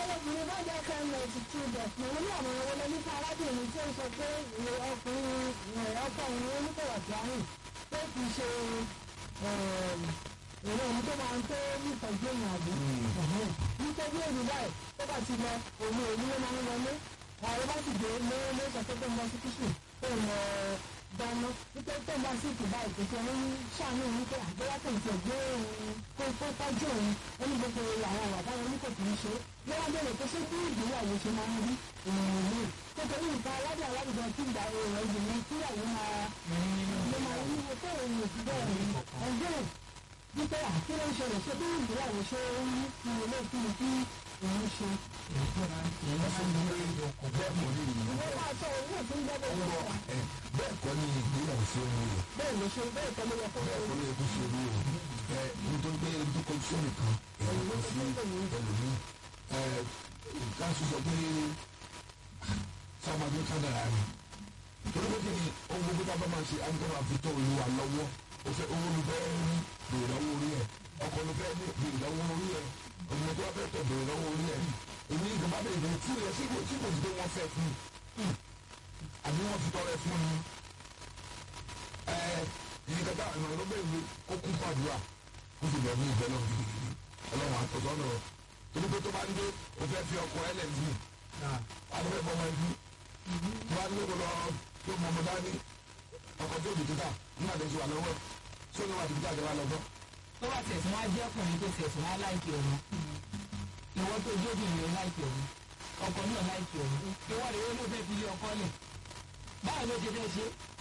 ọmọbìnrin bá jẹ́ kan lọ sí two dot mo ní àwọn ọmọ nípa arábìnrin tí ó sọ pé ìwé ọkùnrin ọkọ òun oníkọ̀wà dáhùn tó fi ṣe èrè òun tó máa ń tó nítọ́jú èèyàn àbí. nítorí èmi báyìí tó bá ti lọ òun òun ló máa ń wọlé àwọn bá sì dé ló ló sọ pé tó ń lọ sí kíṣù tó ń lọ dáná nítorí tó ń bá sí ìtìbá ìpèsè ní ṣàánú òun pé àgbéyà tó ń tẹ̀ gbé òun kó kó tọ́jú òun ó ní gbogbo àwọn ọ̀wà táwọn oníkò kì í ṣe lọ́wọ́ bẹ̀rẹ̀ pé ṣé bí ìgbéyàwó ṣe máa ń rí èèyàn mi nítorí nǹkan aládé aládùúgbò tí ìgbà èrò ìgbìmọ̀ tíyàwó máa ló máa ń wíwo tó òun ò fi bẹ́ẹ̀ rí ẹgbẹ́ wípé àti ló ń ṣẹlẹ̀ ṣé bí ìgbéyàwó ṣe ń rí kí ilé kí ni kí òun ṣe. bẹ́ẹ̀ kọ́ ní ìlú ìwé máa sọ òun náà tó ń gbẹ́dọ̀ ọ̀rọ̀ ìwé ẹ̀ bẹ́ẹ̀ kọ́ ní ìgbéyàwó sí ohun rẹ̀ bẹ́ẹ̀ ló ṣe bẹ́ẹ̀ tọ́ ló yẹ kó bẹ́ẹ̀ lọ kọ́ ní ẹkú sí orí o ẹ nítorí pé ẹni tó kọ́ sí nìkan èyí kọ́ sí ẹlòmíì ẹ ká sọ sọ pé sábàbí kádàrá ni torí pé kí ni ohun gbogbo tá a bá máa ṣe àyíká máa fi tó olúwa lọ́wọ́ o fẹ́ owó ló fẹ́ rí bèrè lọ́wọ́ orí ẹ̀ ọkọ̀ ló fẹ́ ní bèrè lọ́wọ́ orí ẹ̀ ọmọ tó wá fẹ́ tọ̀ bèrè lọ́wọ́ orí ẹ̀ èmi nǹkan bá bẹ̀rẹ̀ bẹ̀rẹ̀ tí ìrẹ̀ sí kò tí kò sí pé wọ́n fẹ́ fún un àbí wọ́n fi tọrẹ fún un ẹ ìyíká tá àwọn ọ̀rọ̀ bẹ̀rẹ̀ wí kó kún fàdúrà kó sì bẹ̀rẹ̀ ní ìbẹ̀ náà gidigidi ọlọ́run àtọ̀tọ̀ náà torí pé tó bá ń dé o fẹ́ fi ọkọ̀ ẹlẹ́sìn alẹ́ bọ́ wọn ẹbí tó bá ní kó lọ tó mọ ọmọ dání ọkọ̀ tó dìde ta nígbà tó ti wà lọ́wọ́ tí ó ní wà á ti fi jáde wá lọ́gbọ́n. tó bá tẹ̀sán wá jẹ́ ọkùnrin tó tẹ̀sán wá láìpẹ́ ọ̀run ìwọ tó jóbìnrin láìpẹ́ ọ̀run ọkọ náà láìpẹ́ ọ̀run ìwọ rẹ̀ ló fẹ́ fi lé ọkọ lẹ̀ báwo ló ti fẹ́ ṣe